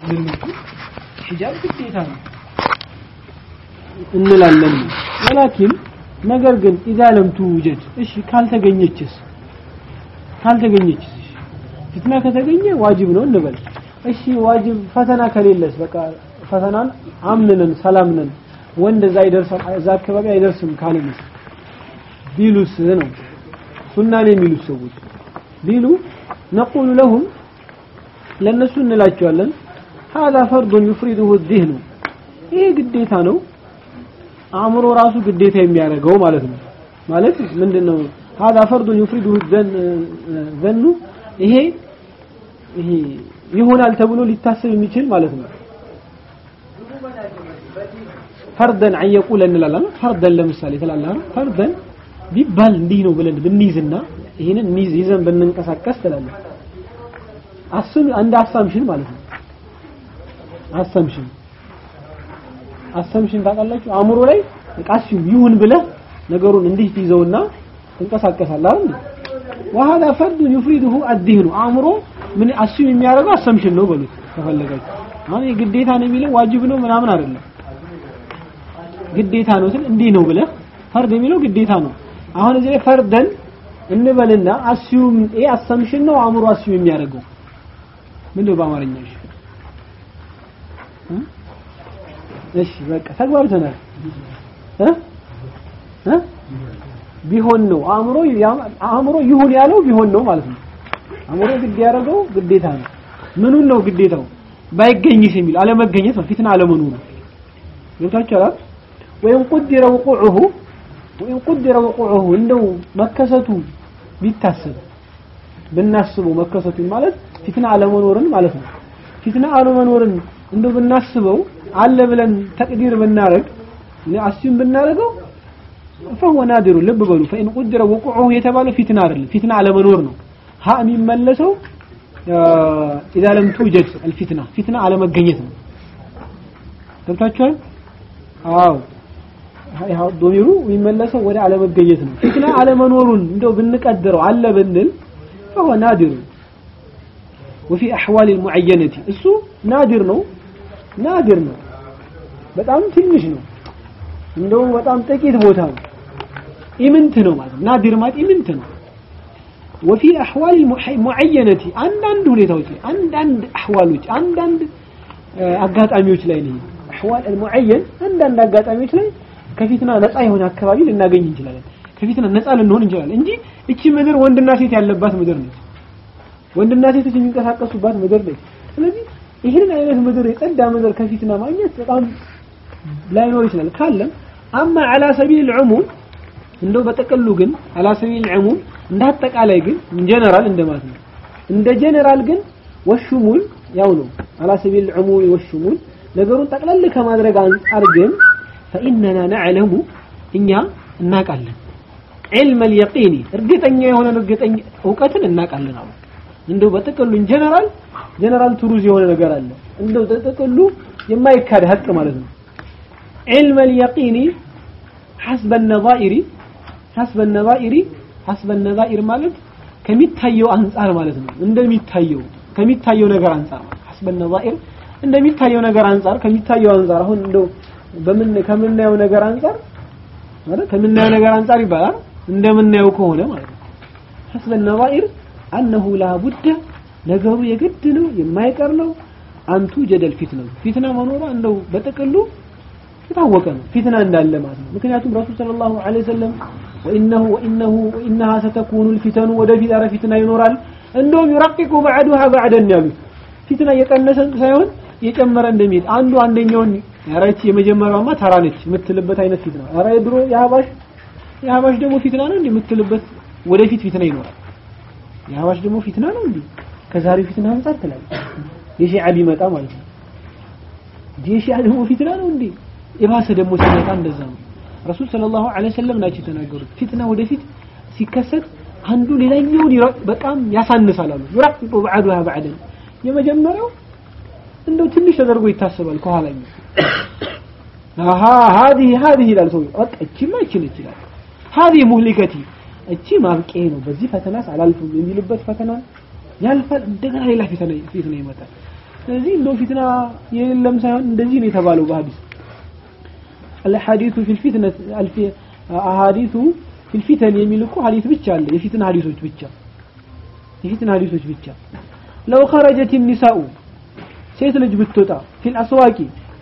ሙስሊሞቹ ሒጃብ ግዴታ ነው እንላለን ወላኪን ነገር ግን ኢዛ ለም ትውጀድ እሺ ካልተገኘችስ ካልተገኘችስ እሺ ፊትና ከተገኘ ዋጅብ ነው እንበል እሺ ዋጅብ ፈተና ከሌለስ በቃ ፈተናን አምነን ሰላም ነን ወንድ እዛ አይደርስም እዛ አካባቢ አይደርስም ካለንስ ቢሉስ ነው ሱና ነው የሚሉት ሰዎች ቢሉ ነቁሉ ለሁም ለነሱ እንላቸዋለን هذا فرض يفرده الذهن ይሄ ግዴታ ነው አእምሮ ራሱ ግዴታ የሚያደርገው ማለት ነው ማለት ምንድነው هذا فرض يفرده الذن ይሄ ይሄ ይሆናል ተብሎ ሊታሰብ የሚችል ማለት ነው ፈርደን አን የቁለ እንላለን ፈርደን ለምሳሌ ትላለህ ፈርደን ቢባል እንዲህ ነው ብለን ብንይዝና ይሄንን እንይዝ ይዘን ብንንቀሳቀስ ትላለህ አስም አንድ አሳምሽን ማለት ነው አሳምሽን አሳምሽን ታውቃላችሁ አእምሮ ላይ ቃሲው ይሁን ብለህ ነገሩን እንዲህ ትይዘውና ትንቀሳቀሳለህ አይደል وهذا فرد يفرده الذهن አእምሮ ምን አስም የሚያደርገው አሳምሽን ነው በሉት ከፈለጋችሁ አሁን ግዴታ ነው የሚለው ዋጅብ ነው ምናምን አይደለም ግዴታ ነው ስል እንዲህ ነው ብለህ ፈርድ የሚለው ግዴታ ነው አሁን እዚህ ላይ ፈርደን እንበልና አስዩም ይሄ አሰምሽን ነው አእምሮ አስዩም የሚያደርገው ምንድነው በአማርኛ እሺ እሺ በቃ ተግባብተናል እ እ ቢሆን ነው አእምሮ አእምሮ ይሁን ያለው ቢሆን ነው ማለት ነው አእምሮ ግድ ያደረገው ግዴታ ነው ምኑን ነው ግዴታው ባይገኝስ የሚል አለመገኘት ነው ፊትና አለመኖሩ ገብታችኋል ወይም ቁድረ ውቁዑሁ ወይም ቁድረ ውቁዑሁ እንደው መከሰቱ ቢታሰብ ብናስበው መከሰቱን ማለት ፊትና አለመኖርን ማለት ነው ፊትና አለመኖርን እንደው ብናስበው አለ ብለን ተቅዲር ብናረግ አስዩም ብናረገው فهو نادر ልብ በሉ فإن قدر وقوعه የተባለው ፊትና አይደለም ፊትና አለመኖር ነው ሀ የሚመለሰው إذا لم توجد الفتنة ፊትና አለመገኘት ነው ገብታችኋል አዎ ያው ዶሚሩ የሚመለሰው ወደ አለመገኘት ነው ፊትና አለመኖሩን እንደው ብንቀድረው አለ ብንል فهو نادر وفي أحوال المعينة እሱ ናድር ነው ናድር ነው በጣም ትንሽ ነው እንደው በጣም ጥቂት ቦታ ነው ኢምንት ነው ማለት ናድር ማለት ኢምንት ነው وفي أحوال المعينة አንዳንድ ሁኔታዎች ላይ አንዳንድ አህዋሎች አንዳንድ አጋጣሚዎች ላይ ነው አህዋል المعين አንዳንድ አጋጣሚዎች ላይ ከፊትና ነፃ የሆነ አካባቢ ልናገኝ እንችላለን ከፊትና ነፃ ልንሆን እንችላለን እንጂ እቺ ምድር ወንድና ሴት ያለባት ምድር ነች ወንድና ሴቶች የሚንቀሳቀሱባት ምድር ነች ስለዚህ ይህንን አይነት ምድር የጸዳ ምድር ከፊትና ማግኘት በጣም ላይኖር ይችላል ካለም አማ አላ ሰቢል العموم እንደው በጠቅሉ ግን አላ ሰቢል العموم እንደ አጠቃላይ ግን ጀነራል እንደማለት ነው እንደ ጀነራል ግን ወሽሙል ያው ነው አላ ሰቢል العموم ወሽሙል ነገሩን ጠቅለል ከማድረግ አንጻር ግን فإننا نعلم እኛ እናቃለን علم اليقين እርግጠኛ የሆነ እርግጠኛ እውቀትን እናቃለን አሁን እንደው በጥቅሉ ጀነራል ጀነራል ትሩዝ የሆነ ነገር አለ እንደው በጥቅሉ የማይካድ ሀቅ ማለት ነው علم اليقين حسب النظائر حسب النظائر حسب النظائر ማለት ከሚታየው አንጻር ማለት ነው እንደሚታየው ከሚታየው ነገር አንጻር حسب النظائر እንደሚታየው ነገር አንጻር ከሚታየው አንጻር አሁን እንደው በምን ከምናየው ነገር አንጻር ማለት ከምናየው ነገር አንጻር ይባላል እንደምናየው ከሆነ ማለት ነው حسب النظائر أنه لا بد ነገሩ የግድ ነው የማይቀር ነው አንቱ ጀደል ፊትና ፊትና መኖሯ እንደው በጥቅሉ የታወቀ ነው ፊትና እንዳለ ማለት ነው ምክንያቱም ረሱል ሰለላሁ ዐለይሂ ወሰለም ወኢነሁ ወኢነሁ ወኢነሃ ሰተኩኑ الفتن ወደፊት ኧረ ፊትና ይኖራል እንደውም ይረቂቁ بعدها بعدን ያሉት ፊትና እየቀነሰ ሳይሆን እየጨመረ እንደሚሄድ አንዱ አንደኛውን ኧረ ይህች የመጀመሪያውማ ተራ ነች የምትልበት አይነት ፊትና ኧረ የድሮ የሀባሽ የሀባሽ ደግሞ ፊትና ነው እንዴ የምትልበት ወደፊት ፊትና ይኖራል የሀባሽ ደግሞ ፊትና ነው እንዴ ከዛሬው ፊትና አንጻር ትላለህ የሺዓ ቢመጣ ማለት ነው የሺዓ ደግሞ ፊትና ነው እንዴ የባሰ ደግሞ ሲመጣ እንደዛ ነው ረሱል ሰለላሁ ዐለይሂ ወሰለም ናቸው የተናገሩት ፊትና ወደፊት ሲከሰት አንዱ ሌላኛውን በጣም ያሳንሳል አሉ ይረቅቁ بعدها بعدን የመጀመሪያው እንደው ትንሽ ተደርጎ ይታሰባል ከኋላኛው አሃ هذه هذه ይላል ሰው በቃ እቺማ እቺ ነች ይላል هذه مهلكتي እቺ ማብቂያ ነው በዚህ ፈተናስ አላልፍም የሚልበት ፈተና ያልፋል እንደገና ሌላ ፊትና ፊትና ይመጣል ስለዚህ እንደው ፊትና የለም ሳይሆን እንደዚህ ነው የተባለው በሐዲስ الحديث في الفتنة الف أحاديث في الفتن የሚል እኮ ሐዲስ ብቻ አለ የፊትና ሐዲሶች ብቻ የፊትና ሐዲሶች ብቻ لو خرجت النساء ሴት ልጅ ብትወጣ ፊል አስዋቂ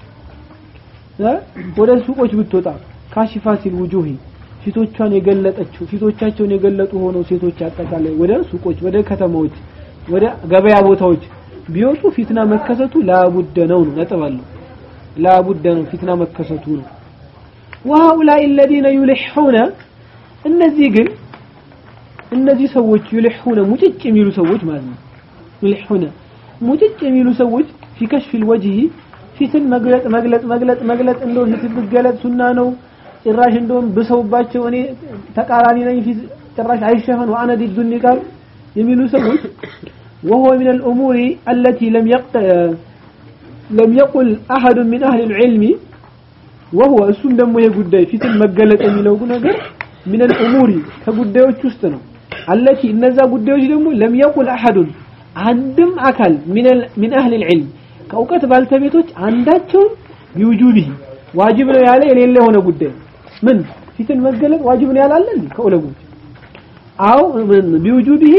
ወደ ሱቆች ብትወጣ ካሽፋሲል ውጁሂ ፊቶቿን የገለጠችው ፊቶቻቸውን የገለጡ ሆነው ሴቶች አጠቃላይ ወደ ሱቆች ወደ ከተማዎች ወደ ገበያ ቦታዎች ቢወጡ ፊትና መከሰቱ ላቡደ ነው ነው ነጥብ አለው ላቡደ ነው ፊትና መከሰቱ ነው وهؤلاء الذين يلحون እነዚህ ግን እነዚህ ሰዎች يلحون ሙጭጭ የሚሉ ሰዎች ማለት ነው يلحون ሙጭጭ የሚሉ ሰዎች في كشف الوجه ፊትን መግለጥ መግለጥ መግለጥ መግለጥ እንደው ፊት ብገለጥ ሱና ነው ጭራሽ እንደውም ብሰውባቸው እኔ ተቃራኒ ነኝ ፊት ጭራሽ አይሸፈን وانا ضد النقاب የሚሉ ሰዎች وهو من الأمور التي لم يقت... لم يقل أحد من أهل العلم وهو እሱም ደግሞ ይሄ ጉዳይ ፊትን መገለጥ የሚለው ነገር من الأمور ከጉዳዮች ውስጥ ነው التي እነዛ ጉዳዮች ደግሞ لم يقل أحد አንድም አካል من ال... من أهل العلم ከእውቀት ባልተቤቶች አንዳቸውም ቢውጁቢህ ዋጅብ ነው ያለ የሌለ የሆነ ጉዳይ ምን ፊትን መገለጥ ዋጅብ ነው ያላለ እንዴ ከዑለሞች አው ምን ቢውጁቢህ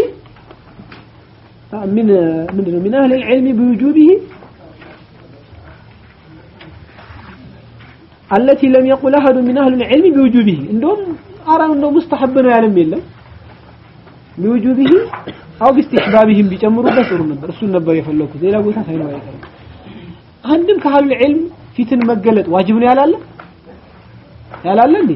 من من من أهل العلم بوجوبه التي لم يقل أحد من أهل العلم بوجوبه عندهم أرى أنه مستحب ነው ያለም የለም بوجوبه أو باستحبابهم ቢጨምሩበት ጥሩ ነበር እሱን ነበር የፈለኩት ሌላ ቦታ ሳይኖር አይቀርም አንድም ከአህሉ العلم ፊትን መገለጥ ዋጅብ ነው ያላለ ያላለ እንዴ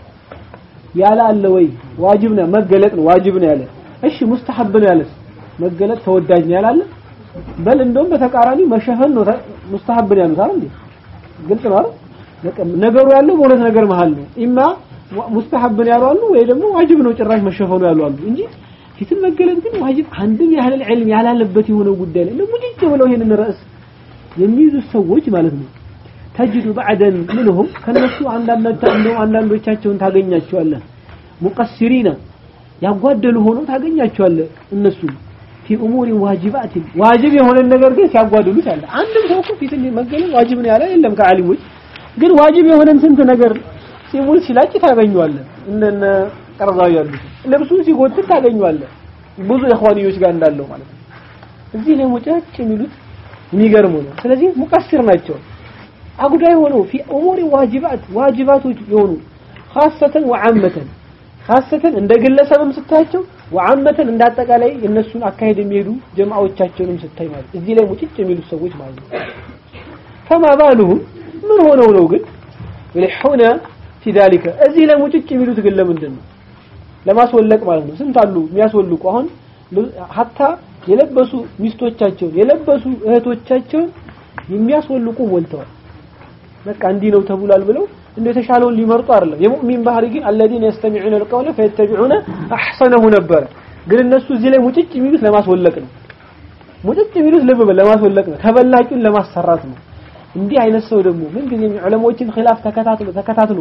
ያላለ ወይ ዋጅብ ነው መገለጥ ነው ዋጅብ ነው ያለ እሺ ሙስተሐብ ነው ያለስ መገለጥ ተወዳጅ ነው ያላለ በል እንደውም በተቃራኒ መሸፈን ነው ሙስተሐብ ነው ያሉት አይደል ግልጽ ነው አይደል ነገሩ ያለው በሁለት ነገር መሃል ነው ኢማ ሙስተሐብ ነው ያሉ አሉ ወይ ደግሞ ዋጅብ ነው ጭራሽ መሸፈኑ ያሉ አሉ እንጂ ፊትን መገለጥ ግን ዋጅብ አንድም ያህል ዕልም ያላለበት የሆነው ጉዳይ ላይ ለሙጅጅ ብለው ይሄንን ርዕስ የሚይዙ ሰዎች ማለት ነው ተጅዱ ባዕደን ምንሁም ከነሱ አንዳንዶቻቸውን ታገኛቸዋለህ ሙቀሲሪና ያጓደሉ ሆኖ ታገኛቸዋለህ እነሱ ፊ ኡሙሪ ዋጅባት ዋጅብ የሆነ ነገር ግን ሲያጓድሉት አለ አንድም ሰው እኮ ፊትን መገለጥ ዋጅብ ነው ያለ የለም ከዓሊሞች ግን ዋጅብ የሆነን ስንት ነገር ሲሙል ሲላጭ ታገኘዋለህ እንደነ ቀርዛው ያሉት ልብሱን ሲጎትት ታገኘዋለህ ብዙ ኢኽዋንዮች ጋር እንዳለው ማለት ነው እዚህ ላይ ሙጨጭ የሚሉት የሚገርሙ ነው ስለዚህ ሙቀሲር ናቸው አጉዳይ ሆነው ፊ ኡሙሪ ዋጅባት ዋጅባቶች የሆኑ ኻሰተን ወዓመተን ኻሰተን እንደ ግለሰብም ስታያቸው ወዓመተን እንዳጠቃላይ የነሱን አካሄድ የሚሄዱ ጀማዓዎቻቸውንም ስታይ ማለት እዚህ ላይ ሙጭጭ የሚሉት ሰዎች ማለት ነው ፈማ ባሉሁም ምን ሆነው ነው ግን ይልሑነ ፊ ዛሊከ እዚህ ላይ ሙጭጭ የሚሉት ግን ለምንድን ነው ለማስወለቅ ማለት ነው ስንት አሉ የሚያስወልቁ አሁን ሀታ የለበሱ ሚስቶቻቸውን የለበሱ እህቶቻቸውን የሚያስወልቁ ሞልተዋል በቃ እንዲህ ነው ተብሏል ብለው እንደ የተሻለውን ሊመርጡ አይደለም የሙእሚን ባህሪ ግን الذين يستمعون القول فيتبعون احسنه ነበር ግን እነሱ እዚህ ላይ ሙጭጭ የሚሉት ለማስወለቅ ነው ሙጭጭ የሚሉት ልብ በል ለማስወለቅ ነው ተበላጩን ለማሰራት ነው እንዲህ አይነት ሰው ደግሞ ምን ጊዜ ዑለሞችን ኺላፍ ተከታትሎ ተከታትሎ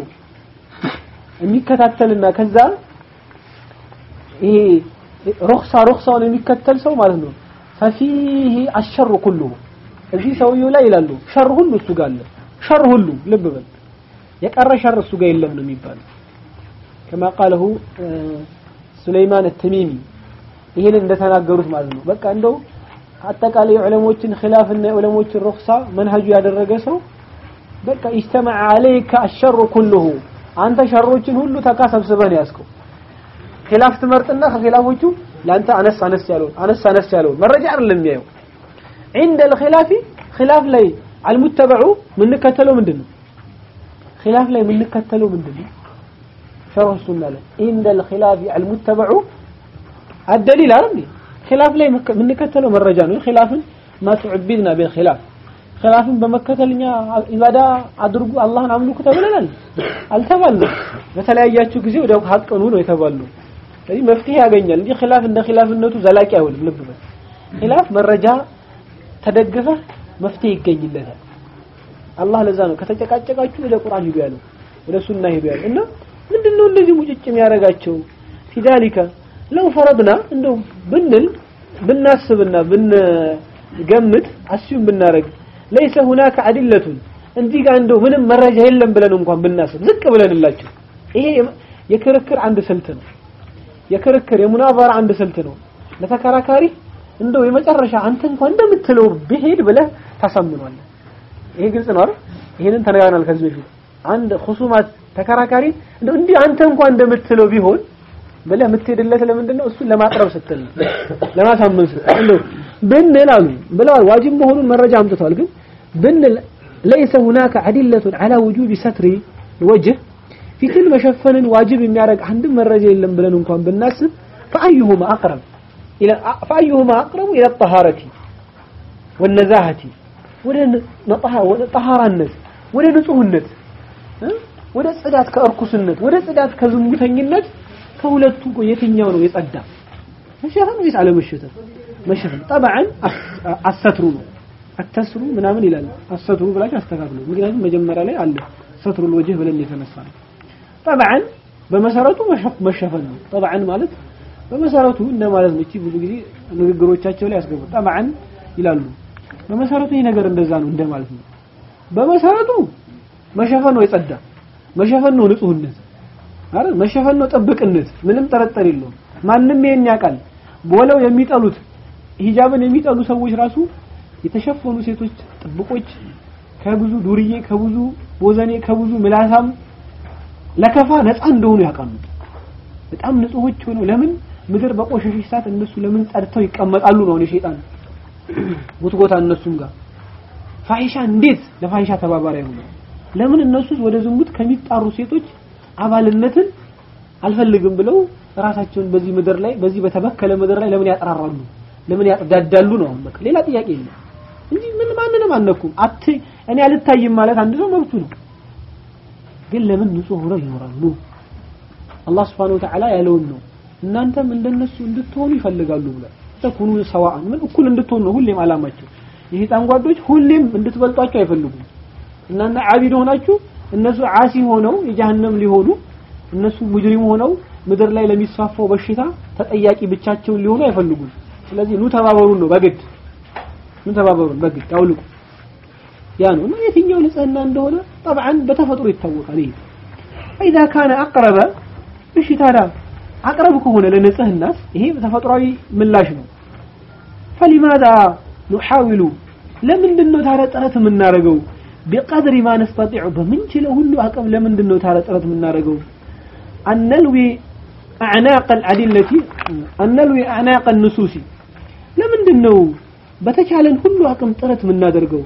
የሚከታተልና ከዛ ይሄ ሩክሳ ሩክሳውን የሚከተል ሰው ማለት ነው ፈፊህ አሸሩ ኩሉ እዚህ ሰውየው ላይ ይላሉ ሸር ሁሉ እሱ ጋር አለ ሸር ሁሉ ልብ በል የቀረ ሸር እሱ ጋር የለም ነው የሚባለው كما قاله ሱለይማን التميمي ይሄን እንደተናገሩት ማለት ነው በቃ እንደው አጠቃላይ ዑለሞችን ኺላፍና የዑለሞችን ሩክሳ መንሀጁ ያደረገ ሰው በቃ اجتمع عليك الشر كله አንተ ሸሮችን ሁሉ ተካሰብስበህ ነው ያዝከው ኺላፍ ትመርጥና ከኺላፎቹ ለአንተ አነስ አነስ ያለውን አነስ አነስ ያለውን መረጃ አይደለም የሚያየው عند الخلاف خلاف ላይ አልሙተበዑ ምንከተለው ምንድን ነው ኺላፍ ላይ ምንከተለው ምንድን ነው ሸርህ ሱና ላይ عند الخلاف المتبع الدليل አይደል ኺላፍ ላይ ምንከተለው መረጃ ነው ኺላፍን ما تعبدنا بالخلاف ኺላፍን በመከተልኛ ኢባዳ አድርጉ አላህን አምልኩ ተብለናል አልተባልንም በተለያያችሁ ጊዜ ወደ ሀቅ ነው ነው የተባልነው ስለዚህ መፍትሄ ያገኛል እንጂ ኺላፍ እንደ ኺላፍነቱ ዘላቂ አይሆንም ልብ በል ኺላፍ መረጃ ተደግፈህ መፍትሄ ይገኝለታል አላህ ለዛ ነው ከተጨቃጨቃችሁ ወደ ቁርአን ሂዱ ያለው ወደ ሱና ሂዱ ያለው እና ምንድነው እንደዚህ ሙጭጭ የሚያደርጋቸው ፊዳሊከ ለው ፈረድና እንደው ብንል ብናስብና ብን ገምት አስዩም ብናረግ ለይሰ ሁናከ አድለቱን እንዲህ ጋር እንደው ምንም መረጃ የለም ብለን እንኳን ብናስብ ዝቅ ብለንላቸው ይሄ የክርክር አንድ ስልት ነው የክርክር የሙናባራ አንድ ስልት ነው ለተከራካሪ እንደው የመጨረሻ አንተ እንኳን እንደምትለው ብሄድ ብለህ ታሳምኗለህ ይሄ ግልጽ ነው አይደል ይሄንን ተነጋግረናል ከዚህ በፊት አንድ ኹሱማት ተከራካሪ እንደው እንዲህ አንተ እንኳን እንደምትለው ቢሆን ብለህ የምትሄድለት ለምንድን ነው እሱን ለማቅረብ ስትል ነው ለማሳመን ስትል እንደው ብንል አሉ ብለዋል ዋጅብ መሆኑን መረጃ አምጥተዋል ግን ብንል ليس هناك أدلة على وجوب ستر الوجه ፊትን መሸፈንን ዋጅብ የሚያደርግ አንድም መረጃ የለም ብለን እንኳን ብናስብ فأيهما أقرب إلى فأيهما أقرب إلى الطهارة والنزاهة ወደ ጠሃራነት ወደ ንጹህነት ወደ ጽዳት ከእርኩስነት ወደ ጽዳት ከዝሙተኝነት ከሁለቱ የትኛው ነው የጸዳ መሸፈን ወይስ አለመሸፈን መሸፈን ጠብዓን አሰትሩ ነው አተስሩ ምናምን ይላል አሰትሩ ብላችሁ አስተካክሉ ምክንያቱም መጀመሪያ ላይ አለ ሰትሩ ወጅህ ብለን የተነሳ ነው ጠብዓን በመሰረቱ መሸፈን ነው ጠብዓን ማለት በመሰረቱ እንደማለት ነው እቺ ብዙ ጊዜ ንግግሮቻቸው ላይ ያስገቡ ጠብዓን ይላሉ በመሰረቱ ይህ ነገር እንደዛ ነው እንደማለት ነው በመሰረቱ መሸፈን ነው የጸዳ መሸፈን ነው ንጹህነት አረ መሸፈን ነው ጥብቅነት ምንም ጠረጠር የለውም ማንም ይሄን ያውቃል ቦለው የሚጠሉት ሂጃብን የሚጠሉ ሰዎች ራሱ የተሸፈኑ ሴቶች ጥብቆች ከብዙ ዱርዬ ከብዙ ቦዘኔ ከብዙ ምላሳም ለከፋ ነፃ እንደሆኑ ያውቃሉ በጣም ንጹሆች ሆነው ለምን ምድር በቆሸሸች ሰዓት እነሱ ለምን ጸድተው ይቀመጣሉ ነው የሸይጣን ጉትጎታ እነሱም ጋር ፋሂሻ እንዴት ለፋሂሻ ተባባሪ አይሆኑ ለምን እነሱስ ወደ ዝሙት ከሚጣሩ ሴቶች አባልነትን አልፈልግም ብለው ራሳቸውን በዚህ ምድር ላይ በዚህ በተበከለ ምድር ላይ ለምን ያጠራራሉ ለምን ያጥዳዳሉ ነው በቃ ሌላ ጥያቄ የለም እንጂ ምን ማንንም አነኩም አት እኔ አልታይም ማለት አንድ ሰው መብቱ ነው ግን ለምን ንጹህ ሆነው ይኖራሉ አላህ Subhanahu Wa Ta'ala ያለውን ነው እናንተም እንደነሱ እንድትሆኑ ይፈልጋሉ ብሏል ተኩኑ ሰዋአን ምን እኩል እንድትሆኑ ነው ሁሌም አላማቸው የሸይጣን ጓዶች ሁሌም እንድትበልጧቸው አይፈልጉም እናንተ አቢድ ሆናችሁ እነሱ ዓሲ ሆነው የጀሃነም ሊሆኑ እነሱ ሙጅሪም ሆነው ምድር ላይ ለሚስፋፋው በሽታ ተጠያቂ ብቻቸውን ሊሆኑ አይፈልጉም ስለዚህ ኑ ተባበሩን ነው በግድ ኑ ተባበሩን በግድ አውልቁ ያ ነው እና የትኛው ንጽህና እንደሆነ طبعا በተፈጥሮ ይታወቃል ይሄ فاذا كان اقرب እሺ ታዲያ አቅረብ ከሆነ ለንጽህናስ ይሄ ተፈጥሯዊ ምላሽ ነው فلماذا نحاول ለምንድን ነው ታዲያ ጥረት የምናደርገው بقدر ما نستطيع በምንችለው ሁሉ አቅም ለምንድን ነው ታዲያ ጥረት የምናደርገው أنلوي أعناق الأدلة أنلوي أعناق النصوص ለምንድን ነው በተቻለን ሁሉ አቅም ጥረት የምናደርገው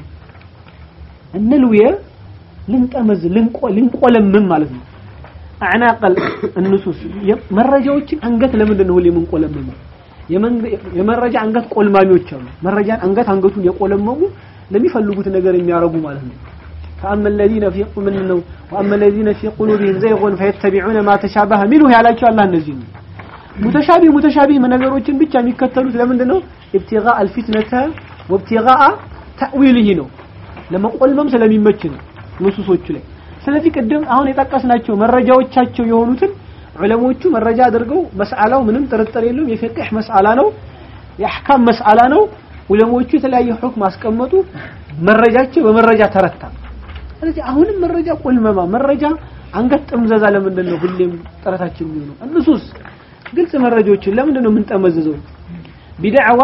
እነልውየ ልንጠመዝ ልንቆለምም ማለት ነው አዕናቅ النصوص መረጃዎችን አንገት ለምንድን ነው ሁሌ የምንቆለምመው የመረጃ አንገት ቆልማሚዎች አሉ መረጃን አንገት አንገቱን የቆለመሙ ለሚፈልጉት ነገር የሚያረጉ ማለት ነው فأما الذين في منه وأما الذين في قلوبهم زيغ فيتبعون ما تشابه منه ያላቸው አላህ እነዚህ ነው ሙተሻቢህ ሙተሻቢህ ነገሮችን ብቻ የሚከተሉት ለምንድን ነው ابتغاء الفتنة وابتغاء تأويله ነው ለመቆልመም ስለሚመች ነው ንሱሶቹ ላይ ስለዚህ ቅድም አሁን የጠቀስናቸው መረጃዎቻቸው የሆኑትን ዑለሞቹ መረጃ አድርገው መስአላው ምንም ጥርጥር የለውም የፍቅህ መስአላ ነው የአህካም መስአላ ነው ዑለሞቹ የተለያየ ሁክም አስቀመጡ መረጃቸው በመረጃ ተረታ ስለዚህ አሁንም መረጃ ቆልመማ መረጃ አንገት ጥምዘዛ ለምንድን ነው ሁሌም ጥረታችን የሚሆነው እንሱስ ግልጽ መረጃዎችን ለምንድን ነው የምንጠመዝዘው ቢድዕዋ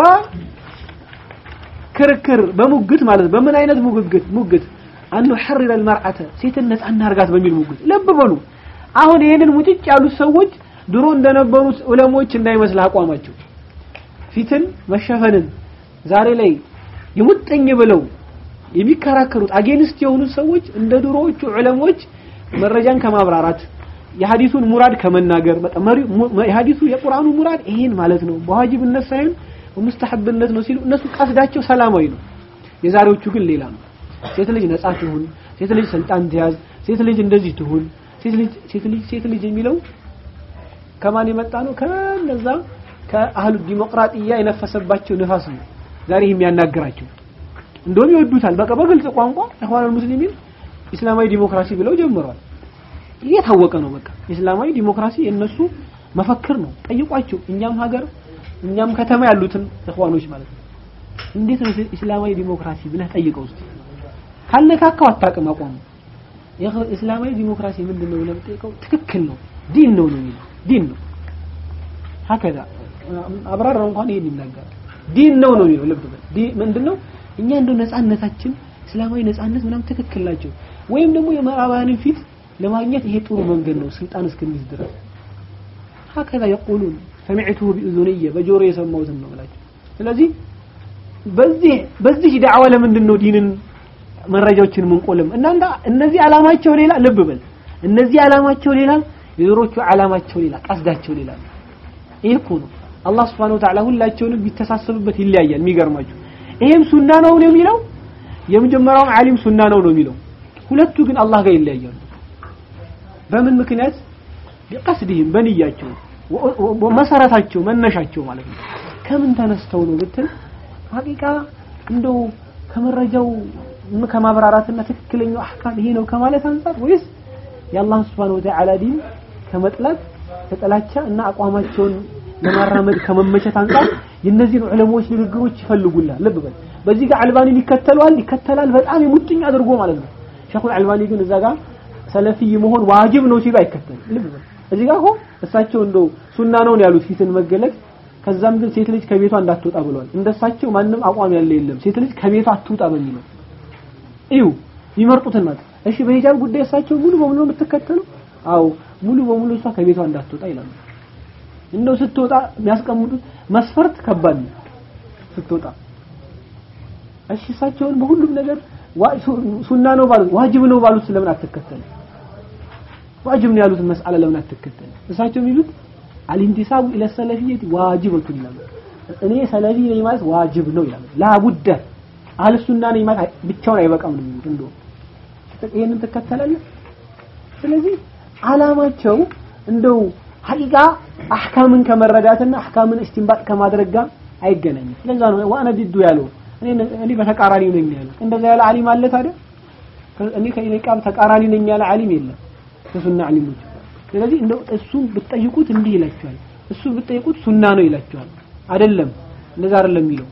ክርክር በሙግት ማለት በምን አይነት ሙግት ሙግት አን ሐርረ المرأة ሴትን ነፃ እናርጋት በሚል ሙግት ለብ በሉ አሁን ይሄንን ሙጭጭ ያሉት ሰዎች ድሮ እንደነበሩት ዑለሞች እንዳይመስል አቋማቸው ፊትን መሸፈንን ዛሬ ላይ የሙጥኝ ብለው የሚከራከሩት አጌንስት የሆኑት ሰዎች እንደ ድሮዎቹ ዑለሞች መረጃን ከማብራራት የሐዲሱን ሙራድ ከመናገር በቃ የሐዲሱ የቁርአኑ ሙራድ ይሄን ማለት ነው በዋጅብነት ሳይሆን በሙስተሐብነት ነው ሲሉ እነሱ ቀስዳቸው ሰላማዊ ነው የዛሬዎቹ ግን ሌላ ነው ሴት ልጅ ነጻ ትሁን ሴት ልጅ ስልጣን ትያዝ ሴት ልጅ እንደዚህ ትሁን ሴት ልጅ ሴት ልጅ ሴት ልጅ የሚለው ከማን የመጣ ነው ከነዛ ከአህሉ ዲሞክራጥያ የነፈሰባቸው ንፋስ ነው ዛሬ የሚያናግራቸው እንደውም ይወዱታል በቃ በግልጽ ቋንቋ ኢኽዋኑል ሙስሊሚን ኢስላማዊ ዲሞክራሲ ብለው ጀምረዋል እየታወቀ ነው በቃ ኢስላማዊ ዲሞክራሲ የነሱ መፈክር ነው ጠይቋቸው እኛም ሀገር እኛም ከተማ ያሉትን ኢኽዋኖች ማለት ነው እንዴት ነው እስላማዊ ዲሞክራሲ ብለህ ጠይቀው እስቲ ካልነካካው አታውቅም አቋሙ እስላማዊ ዲሞክራሲ ምንድን ነው ብለህ ጠይቀው ትክክል ነው ዲን ነው ነው የሚለው ዲን ነው ሀከዛ አብራራው እንኳን ይሄን ይናገራል ዲን ነው ነው የሚለው ልብ በል ምንድነው እኛ እንደው ነፃነታችን እስላማዊ ነፃነት ምናምን ትክክል ናቸው ወይም ደግሞ የምዕራባውያንን ፊት ለማግኘት ይሄ ጥሩ መንገድ ነው ስልጣን እስከሚይዝ ድረስ ሀከዛ የቁሉን ሰሚዕቱሁ ቢእዙንየ በጆሮ የሰማሁትን ነው ብላቸው ስለዚህ በዚህ በዚህ ዳዕዋ ለምንድን ነው ዲንን መረጃዎችን ምንቆልም እናንተ እነዚህ ዓላማቸው ሌላ ልብ በል እነዚህ ዓላማቸው ሌላ የዞሮቹ ዓላማቸው ሌላ ቀስዳቸው ሌላ ይሄ እኮ ነው አላህ Subhanahu Wa Ta'ala ሁላቸውንም ቢተሳሰብበት ይለያያል የሚገርማችሁ ይሄም ሱና ነው ነው የሚለው የመጀመሪያውም ዓሊም ሱና ነው ነው የሚለው ሁለቱ ግን አላህ ጋር ይለያያሉ በምን ምክንያት ቢቀስድህም በንያቸው መሰረታቸው መነሻቸው ማለት ነው ከምን ተነስተው ነው ብትል ሀቂቃ እንደው ከመረጃው ከማብራራትና ትክክለኛው አህካም ይሄ ነው ከማለት አንጻር ወይስ የአላህ Subhanahu Wa Ta'ala ዲን ከመጥላት ከጥላቻ እና አቋማቸውን ለማራመድ ከመመቸት አንጻር የእነዚህን ዑለሞች ንግግሮች ይፈልጉላል ልብ በል በዚህ ጋር አልባኒን ይከተለዋል ይከተላል በጣም የሙጥኝ አድርጎ ማለት ነው ሸኹል አልባኒ ግን እዛ ጋር ሰለፊይ መሆን ዋጅብ ነው ሲሉ አይከተልም ልብ በል እዚህ ጋር እኮ እሳቸው እንደው ሱና ነው ያሉት ፊትን መገለጥ ከዛም ግን ሴት ልጅ ከቤቷ እንዳትወጣ ብለዋል እንደሳቸው ማንም አቋም ያለ የለም ሴት ልጅ ከቤቷ አትውጣ በሚለው እዩ ይመርጡትን ማለት እሺ በሂጃብ ጉዳይ እሳቸው ሙሉ በሙሉ የምትከተለው አዎ ሙሉ በሙሉ እሷ ከቤቷ እንዳትወጣ ይላሉ እንደው ስትወጣ የሚያስቀምጡት መስፈርት ከባድ ነው ስትወጣ እሺ እሳቸውን በሁሉም ነገር ሱና ነው ባሉት ዋጅብ ነው ባሉት ስለምን አትከተልም ዋጅብ ነው ያሉትን መስአላ ለምን አትከተልም እሳቸው የሚሉት አልኢንቲሳቡ ኢለ ሰለፊየት ዋጅበቱ ይላሉ እኔ ሰለፊ ነኝ ማለት ዋጅብ ነው ይላሉ ላቡደ አህለ ሱና ነኝ ማለት ብቻውን አይበቃም ነው የሚሉት እንደው ይሄንን ትከተላለህ ስለዚህ አላማቸው እንደው ሐቂቃ አህካምን ከመረዳትና አህካምን እስቲንባጥ ከማድረግ ጋር አይገናኝም ስለዛ ነው ዋና ዲዱ ያለው እኔ እኔ በተቃራኒ ነኝ ያለው እንደዛ ያለ ዓሊም አለ ታዲያ እኔ ከኢቃም ተቃራኒ ነኝ ያለ ዓሊም የለም ከሱና ዓሊሞች ስለዚህ እንደው እሱን ብትጠይቁት እንዲህ ይላቸዋል እሱ ብትጠይቁት ሱና ነው ይላቸዋል አይደለም እንደዛ አይደለም የሚለው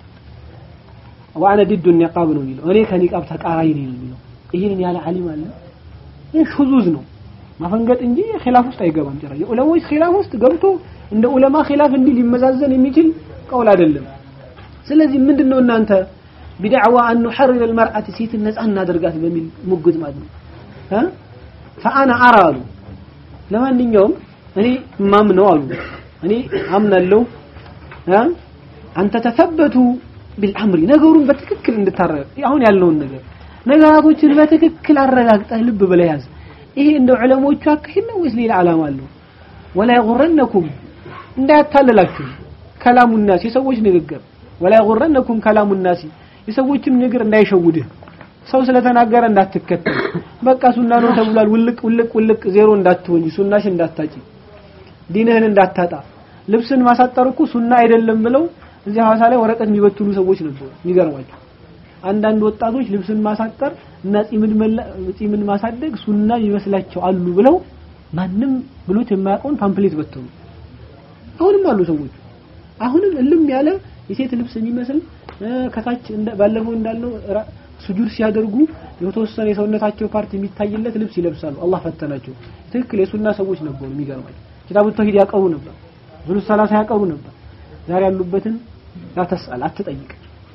ዋና ዲዱ ኒቃብ ነው የሚለው እኔ ከኒቃብ ተቃራኒ ነኝ የሚለው ይሄን ያለ ዓሊም አለ ይህ ሹዙዝ ነው ማፈንገጥ እንጂ ኺላፍ ውስጥ አይገባም ጭራሽ የዑለሞች ኺላፍ ውስጥ ገብቶ እንደ ዑለማ ኺላፍ እንዲህ ሊመዛዘን የሚችል ቀውል አይደለም ስለዚህ ምንድነው እናንተ ቢድዕዋ አን ኑሐርር المرأة ሴትን ነፃ እናደርጋት በሚል ሙግት ማለት ነው እ فانا ارى አሉ ለማንኛውም እኔ ማምነው አሉ እኔ አምናለሁ እ አንተ ተثبቱ بالامر ነገሩን በትክክል እንድታረጋግ አሁን ያለውን ነገር ነገራቶችን በትክክል አረጋግጠህ ልብ ብለህ ያዝ ይሄ እንደ ዑለሞቹ አካሄድ ነው ወይስ ሌላ ዓላማ አለው ወላ ይغرنكم እንዳያታለላችሁ ከላሙ الناس የሰዎች ንግግር ወላ ይغرنكم ከላሙ الناس የሰዎችም ንግግር እንዳይሸውድህ ሰው ስለተናገረ እንዳትከተል በቃ ሱና ነው ተብሏል ውልቅ ውልቅ ውልቅ ዜሮ እንዳትሆኝ ሱናሽ እንዳታጪ ዲንህን እንዳታጣ ልብስን ማሳጠር እኮ ሱና አይደለም ብለው እዚህ ሐዋሳ ላይ ወረቀት የሚበትኑ ሰዎች ነበሩ የሚገርማቸው አንዳንድ ወጣቶች ልብስን ማሳጠር እና ጺምን ማሳደግ ሱና ይመስላቸው አሉ ብለው ማንም ብሎት የማያውቀውን ፓምፕሌት በተኑ አሁንም አሉ ሰዎች አሁንም እልም ያለ የሴት ልብስ የሚመስል ከታች ባለፈው እንዳለው ስጁድ ሲያደርጉ የተወሰነ የሰውነታቸው ፓርት የሚታይለት ልብስ ይለብሳሉ አላህ ፈተናቸው ትክክል የሱና ሰዎች ነበሩ የሚገርማቸው ኪታቡ ተውሂድ ያቀሩ ነበር ዙሉ ሰላሳ ያቀሩ ነበር ዛሬ ያሉበትን ላተስአል አትጠይቅ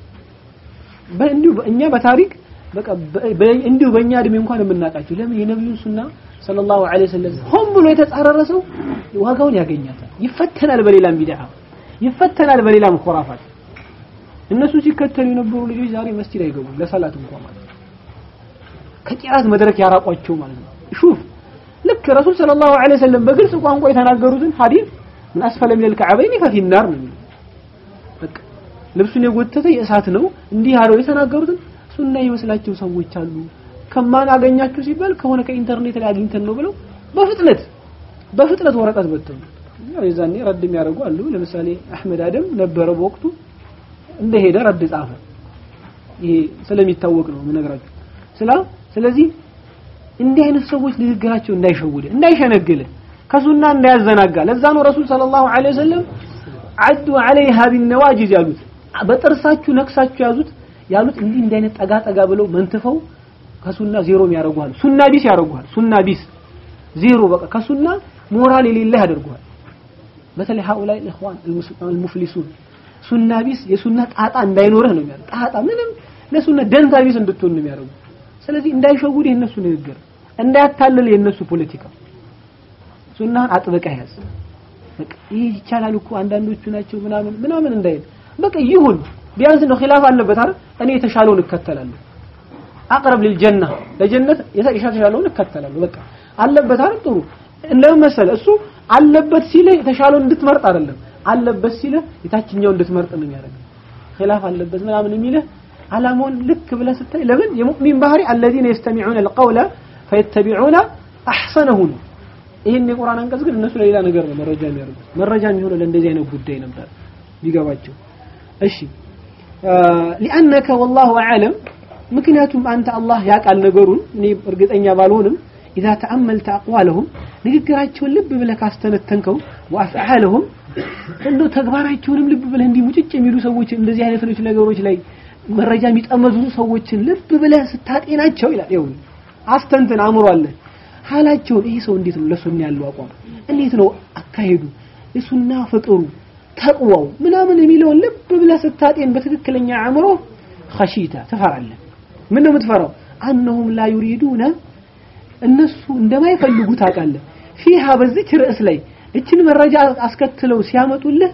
በእንዲሁ እኛ በታሪክ በቃ እንዲሁ በእኛ እድሜ እንኳን የምናውቃቸው ለምን የነብዩን ሱና ሰለላሁ ዐለይሂ ወሰለም ሆን ብሎ የተጻረረ ሰው ዋጋውን ያገኛታል ይፈተናል በሌላም ቢድዓ ይፈተናል በሌላም ኹራፋት እነሱ ሲከተሉ የነበሩ ልጆች ዛሬ መስጂድ አይገቡም ለሰላት እንኳን ማለት ከቂራት መድረክ ያራቋቸው ማለት ነው ሹፍ ልክ ረሱል ሰለላሁ ዐለይሂ ወሰለም በግልጽ ቋንቋ የተናገሩትን ሐዲስ ምን አስፈለ ሚነል ከዐበይኒ ፈፊ ናር ነው በቃ ልብሱን የጎተተ የእሳት ነው እንዲህ አለው የተናገሩትን ሱና ይመስላቸው ሰዎች አሉ ከማን አገኛችሁ ሲባል ከሆነ ከኢንተርኔት ላይ አግኝተን ነው ብለው በፍጥነት በፍጥነት ወረቀት በተኑ ያው የዛኔ ረድ የሚያደርጉ አሉ ለምሳሌ አህመድ አደም ነበረ በወቅቱ እንደሄደ ረድ ጻፈ ይሄ ስለሚታወቅ ነው የምነግራችሁ ስላ ስለዚህ እንዲህ አይነት ሰዎች ንግግራቸው እንዳይሸውደ እንዳይሸነግል ከሱና እንዳያዘናጋ ለዛ ነው ረሱል ሰለላሁ ዐለይሂ ወሰለም አዱ ዐለይሃ ቢነዋጅዝ ያሉት በጥርሳችሁ ነክሳችሁ ያዙት ያሉት እንዲህ እንዲህ አይነት ጠጋ ጠጋ ብለው መንትፈው ከሱና ዜሮም ያደርጉሃል ሱና ቢስ ያደርጉሃል ሱና ቢስ ዜሮ በቃ ከሱና ሞራል የሌለህ ያደርጉሃል በተለይ ሀኡላይ ኢኽዋን አልሙፍሊሱን ሱና ቢስ የሱና ጣጣ እንዳይኖርህ ነው የሚያደርግ ጣጣ ምንም ለሱና ደንታ ቢስ እንድትሆን ነው የሚያደርጉ ስለዚህ እንዳይሸውድ የነሱ ንግግር እንዳያታልል የነሱ ፖለቲካ ሱናህን አጥብቀህ ያዝ በቃ ይህ ይቻላል እኮ አንዳንዶቹ ናቸው ምናምን ምናምን እንዳይል በቃ ይሁን ቢያንስ ነው ኺላፍ አለበት አይደል እኔ የተሻለውን እከተላለሁ አቅረብ ለልጀና ለጀነት የተሻለውን እከተላለሁ በቃ አለበት አይደል ጥሩ እንደምን መሰለህ እሱ አለበት ሲልህ የተሻለውን እንድትመርጥ አይደለም አለበት ሲልህ የታችኛው እንድትመርጥ ነው የሚያደርገው ኺላፍ አለበት ምናምን የሚልህ አላማውን ልክ ብለህ ስታይ ለምን የሙእሚን ባህሪ الذين يستمعون القول فيتبعون احسنه ነው ይሄን የቁርአን አንቀጽ ግን እነሱ ለሌላ ነገር ነው መረጃ የሚያደርጉት መረጃ የሚሆነው ለእንደዚህ አይነት ጉዳይ ነበር ቢገባቸው እሺ لأنك والله أعلم ምክንያቱም አንተ አላህ ያውቃል ነገሩን እኔ እርግጠኛ ባልሆንም إذا تأملت أقوالهم ንግግራቸውን ልብ ብለህ ካስተነተንከው وأفعالهم እንደው ተግባራቸውንም ልብ ብለህ እንዲህ ሙጭጭ የሚሉ ሰዎች እንደዚህ አይነት ነገሮች ላይ መረጃ የሚጠመዙ ሰዎችን ልብ ብለህ ስታጤናቸው ይላል ይሁን አስተንትን አእምሮ አለ ሀላቸውን ይሄ ሰው እንዴት ነው ለሱና ያለው አቋም እንዴት ነው አካሄዱ የሱና ፍቅሩ ተቅዋው ምናምን የሚለውን ልብ ብለህ ስታጤን በትክክለኛ አእምሮ ኸሺታ ትፈራለህ ምን ነው የምትፈራው አነሁም ላ ዩሪዱነ እነሱ እንደማይፈልጉ ታውቃለህ ፊሃ በዚች ርዕስ ላይ እችን መረጃ አስከትለው ሲያመጡልህ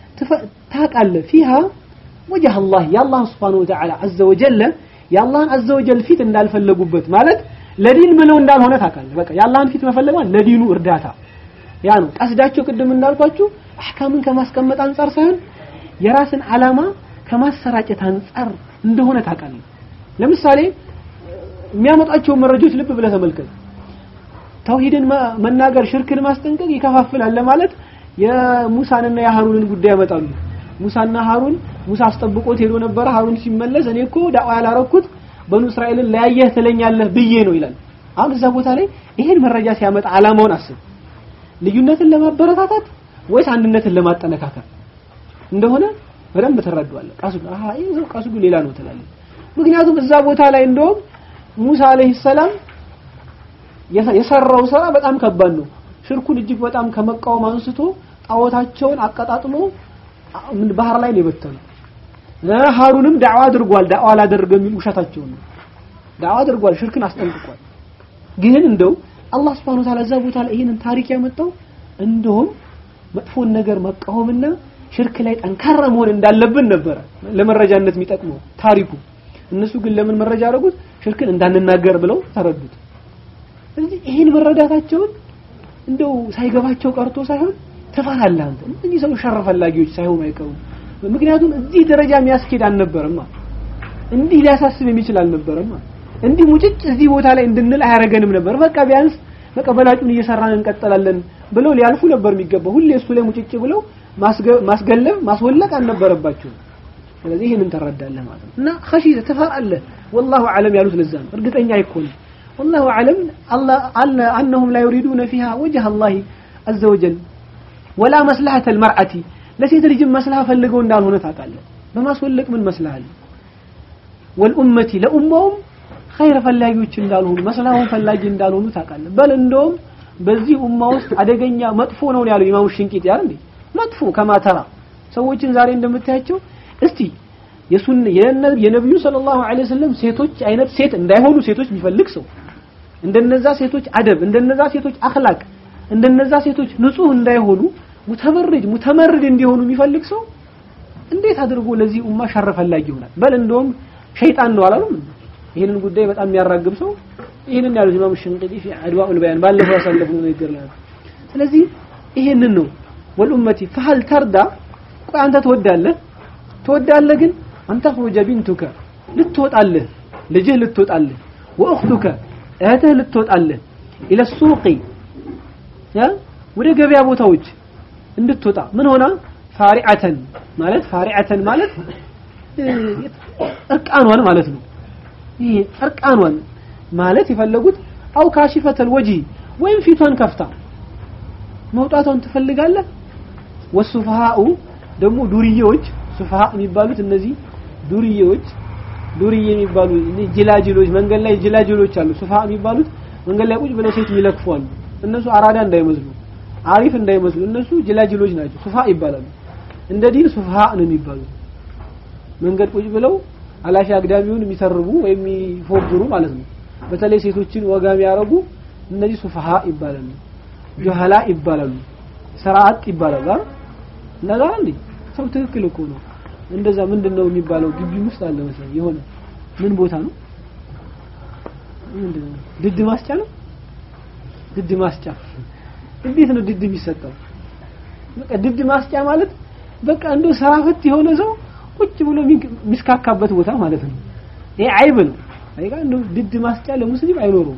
ታውቃለህ ፊሃ ወጀህ አላህ የአላህ ስብሓን ወተዓላ አዘ ወጀለ የአላህን አዘ ወጀል ፊት እንዳልፈለጉበት ማለት ለዲን ብለው እንዳልሆነ ታውቃለህ በቃ የአላህን ፊት መፈለግ ለዲኑ እርዳታ ያ ነው ቀስዳቸው ቅድም እንዳልኳችሁ አህካምን ከማስቀመጥ አንጻር ሳይሆን የራስን ዓላማ ከማሰራጨት አንጻር እንደሆነ ታውቃለህ ለምሳሌ የሚያመጣቸው መረጃዎች ልብ ብለህ ተመልከት ተውሂድን መናገር ሽርክን ማስጠንቀቅ ይከፋፍላል ለማለት የሙሳንና የሃሩንን ጉዳይ ያመጣሉ ሙሳና ሃሩን ሙሳ አስጠብቆት ሄዶ ነበረ ሃሩን ሲመለስ እኔ እኮ ዳዋ ያላረኩት በኑ እስራኤልን ለያየህ ትለኛለህ ብዬ ነው ይላል አሁን እዛ ቦታ ላይ ይሄን መረጃ ሲያመጣ አላማውን አስብ ልዩነትን ለማበረታታት ወይስ አንድነትን ለማጠነካከር እንደሆነ በደንብ ትረዳዋለህ ቀስዱ አሃ ይሄ ቀስዱ ሌላ ነው ትላለህ ምክንያቱም እዛ ቦታ ላይ እንደውም ሙሳ አለይሂ ሰላም የሰራው ስራ በጣም ከባድ ነው ሽርኩን እጅግ በጣም ከመቃወም አንስቶ ጣዖታቸውን አቀጣጥሎ ባህር ላይ ነው የበተነው ሃሩንም ዳዕዋ አድርጓል ዳዕዋ አላደረገም የሚል ውሸታቸው ነው ዳዕዋ አድርጓል ሽርክን አስጠንቅቋል ግን እንደው አላህ Subhanahu Wa Ta'ala እዛ ቦታ ላይ ይሄንን ታሪክ ያመጣው እንደውም መጥፎን ነገር መቃወምና ሽርክ ላይ ጠንካራ መሆን እንዳለብን ነበረ ለመረጃነት የሚጠቅመው ታሪኩ እነሱ ግን ለምን መረጃ አደረጉት ሽርክን እንዳንናገር ብለው ተረዱት ስለዚህ ይሄን መረዳታቸውን እንደው ሳይገባቸው ቀርቶ ሳይሆን ትፈራለህ አንተ እነዚህ ሰው ሸር ፈላጊዎች ሳይሆኑ አይቀሩም ምክንያቱም እዚህ ደረጃ የሚያስኬድ አልነበረማ እንዲህ ሊያሳስብ የሚችል አልነበረማ እንዲህ ሙጭጭ እዚህ ቦታ ላይ እንድንል አያረገንም ነበር በቃ ቢያንስ በቃ በላጩን እየሰራን እንቀጥላለን ብለው ሊያልፉ ነበር የሚገባው ሁሌ እሱ ላይ ሙጭጭ ብለው ማስገለብ ማስወለቅ አልነበረባቸውም ስለዚህ ይህንን ተረዳለህ ማለት ነው እና ኸሺተ ትፈራለህ ወላሁ አለም ያሉት ለዛ ነው እርግጠኛ አይኮንም والله أعلم الله أنهم لا يريدون فيها وجه الله عز وجل ولا مصلحة المرأة لسيت رجل مصلحة فلقوا دار هنا تعالى بما سولك من مصلحة والأمة لأمهم خير فلاጊዎች እንዳልሆኑ መስላሁን ፈላጊ እንዳልሆኑ ታውቃለህ በል እንደውም በዚህ ኡማ ውስጥ አደገኛ መጥፎ ነው ያለው ኢማሙ ሽንቂጥ ያል እንዴ መጥፎ ከማተራ ሰዎችን ዛሬ እንደምታያቸው እስቲ የሱን የነብዩ ሰለላሁ ዐለይሂ ወሰለም ሴቶች አይነት ሴት እንዳይሆኑ ሴቶች የሚፈልግ ሰው እንደነዛ ሴቶች አደብ እንደነዛ ሴቶች አኽላቅ እንደነዛ ሴቶች ንጹህ እንዳይሆኑ ሙተመርጅ ሙተመርድ እንዲሆኑ የሚፈልግ ሰው እንዴት አድርጎ ለዚህ ኡማ ሸር ፈላጊ ይሆናል በል እንደውም ሸይጣን ነው አላሉም ይህንን ጉዳይ በጣም የሚያራግብ ሰው ይህንን ያሉት ኢማም ሽንቅጢ ፊ አድዋኡል በያን ባለፈው ያሳለፍነው ንግግር ላይ ስለዚህ ይህንን ነው ወልኡመቲ ፈሀል ተርዳ ቆይ አንተ ትወዳለህ ትወዳለህ ግን አንተ ኹሩጀ ቢንቱከ ልትወጣለህ ልጅህ ልትወጣለህ ወእኽቱከ እህትህ ልትወጣለህ ኢለ ሱቂ ወደ ገበያ ቦታዎች እንድትወጣ ምን ሆና ፋሪዓተን ማለት ፋሪዓተን ማለት እርቃኗን ማለት ነው ይሄ እርቃኗን ማለት የፈለጉት አው ካሽፈተል ወጂ ወይም ፊቷን ከፍታ መውጣቷን ትፈልጋለህ ወሱፋሃኡ ደግሞ ዱርዬዎች ሱፋሃ የሚባሉት እነዚህ ዱርዬዎች ዱርዬ የሚባሉ ጅላጅሎች መንገድ ላይ ጅላጅሎች አሉ ሱፋሃ የሚባሉት መንገድ ላይ ቁጭ ብለው ሴት የሚለክፉ አሉ እነሱ አራዳ እንዳይመስሉ አሪፍ እንዳይመስሉ እነሱ ጅላጅሎች ናቸው ሱፋሃ ይባላሉ እንደ ዲን ሱፋሃ ነው የሚባሉት መንገድ ቁጭ ብለው አላፊ አግዳሚውን የሚሰርቡ ወይም የሚፎግሩ ማለት ነው በተለይ ሴቶችን ወጋ የሚያረጉ እነዚህ ሱፋሃ ይባላሉ ጆሃላ ይባላሉ ስርዓት ይባላሉ አይደል እንደዛ እንዴ ሰው ትክክል እኮ ነው እንደዛ ምንድነው የሚባለው ግቢ ውስጥ አለ መሰለኝ የሆነ ምን ቦታ ነው ምንድነው ድድ ማስጫ ነው ድድ ማስጫ እንዴት ነው ድድ የሚሰጠው በቃ ድድ ማስጫ ማለት በቃ እንደው ስራ ፈት የሆነ ሰው ቁጭ ብሎ የሚስካካበት ቦታ ማለት ነው ይሄ አይብ ነው አይጋ እንደው ድድ ማስጫ ለሙስሊም አይኖረውም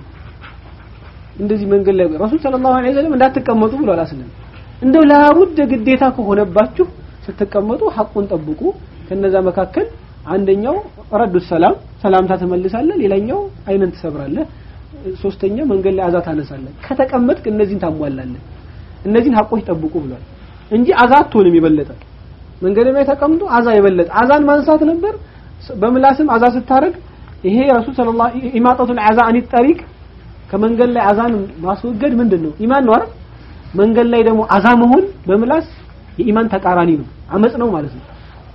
እንደዚህ መንገድ ላይ ረሱል ሰለላሁ ዐለይሂ ወሰለም እንዳትቀመጡ ብሏል አስለም እንደው ላቡድ ግዴታ ከሆነባችሁ ስትቀመጡ ሐቁን ጠብቁ ከነዛ መካከል አንደኛው ረዱ ሰላም ሰላምታ ትመልሳለህ ሌላኛው አይነን ትሰብራለህ ሶስተኛ መንገድ ላይ አዛ ታነሳለህ ከተቀመጥክ እነዚህን ታሟላለህ እነዚህን ሐቆች ጠብቁ ብሏል እንጂ አዛ አትሆንም የበለጠ መንገድ ላይ ተቀምጦ አዛ የበለጠ አዛን ማንሳት ነበር በምላስም አዛ ስታረግ ይሄ ረሱል ሰለላሁ ኢማጣቱል አዛ አኒ ጠሪቅ ከመንገድ ላይ አዛን ማስወገድ ምንድን ነው ኢማን ነው አይደል መንገድ ላይ ደግሞ አዛ መሆን በምላስ የኢማን ተቃራኒ ነው አመጽ ነው ማለት ነው